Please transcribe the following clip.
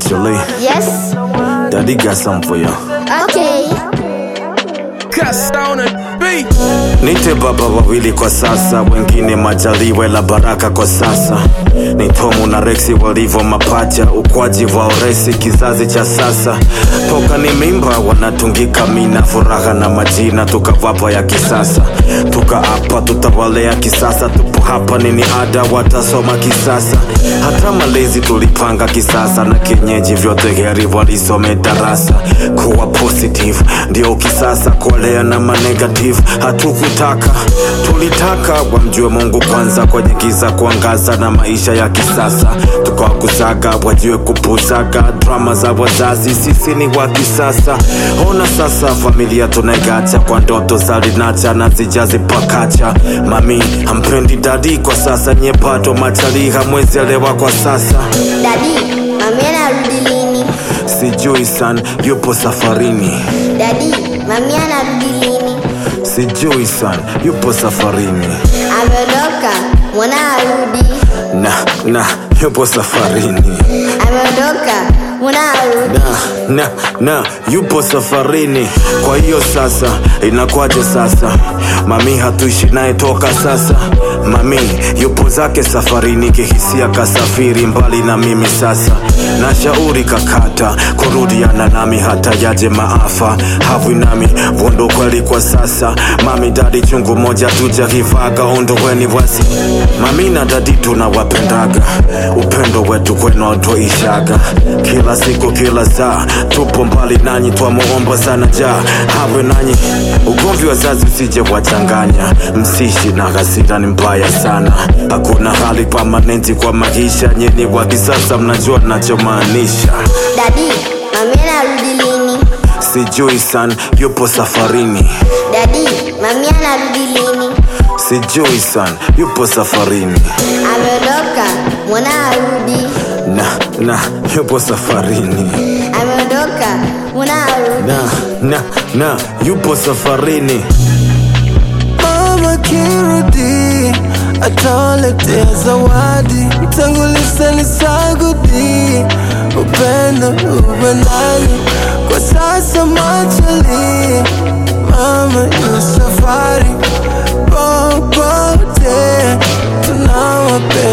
Machele, Yes. daddy got something for you. Okay. Cuss on a beat. Nite baba wawili kwa sasa, wengine majaliwe la baraka kwa sasa. Ni Tomu na Rexi walivyo mapacha, ukwaji wa oresi kizazi cha sasa. Toka ni mimba wanatungika mina, furaha na majina tukawapa ya kisasa. Tuka hapa tutawalea kisasa, tupo hapa nini ada watasoma kisasa. Hata malezi tulipanga kisasa na kienyeji vyote heri walisome darasa. Kuwa positive ndio kisasa, kuolea na manegative hatukutaka, tulitaka wamjue Mungu kwanza, kwenye giza kuangaza na maisha ya kisasa. Tukawakusaga wajue kupusaga drama za wazazi, sisi ni wa kisasa. Ona sasa familia tunaigacha kwa ndoto za linacha na zijazi pakacha. Mami hampendi dadi kwa sasa, nye bado machali hamwezi elewa kwa sasa. Dadi, mami anarudi lini? Sijui san yupo safarini, Dadi, mami anarudi lini? sijui san yupo safarini Ameondoka, mwana arudi. na na yupo safarini Ameondoka, mwana arudi. na, na, na yupo safarini. Kwa hiyo sasa inakuwaje sasa? Mami hatuishi naye toka sasa. Mami yupo zake safarini, kihisia kasafiri mbali na mimi sasa. Nashauri kakata kurudiana nami hata yaje maafa havwi nami vondo kweli kwa sasa. Mami dadi chungu moja tujakivaga ondoweni wasi. Mami na dadi tunawapendaga, upendo wetu kwenu autoishaga kila siku kila saa tupo mbali nanyi twamuomba sana ja hawe nanyi ugomvi wa zazi usije wachanganya msishi na hasira ni mbaya sana hakuna hali pamanenti kwa maisha nyeni wa kisasa mnajua nachomaanisha Dadi, mami anarudi lini? sijui san yupo safarini Dadi, mami anarudi lini? sijui san yupo safarini Ameondoka, mwana arudi. na na yupo safarini Ameondoka, mwana arudi. na na na yupo safarini Mama kirudi atawaletea zawadi, mtangulize ni sagudi, upendo upendani kwa sasa machali. Mama yu safari popote, tunawapenda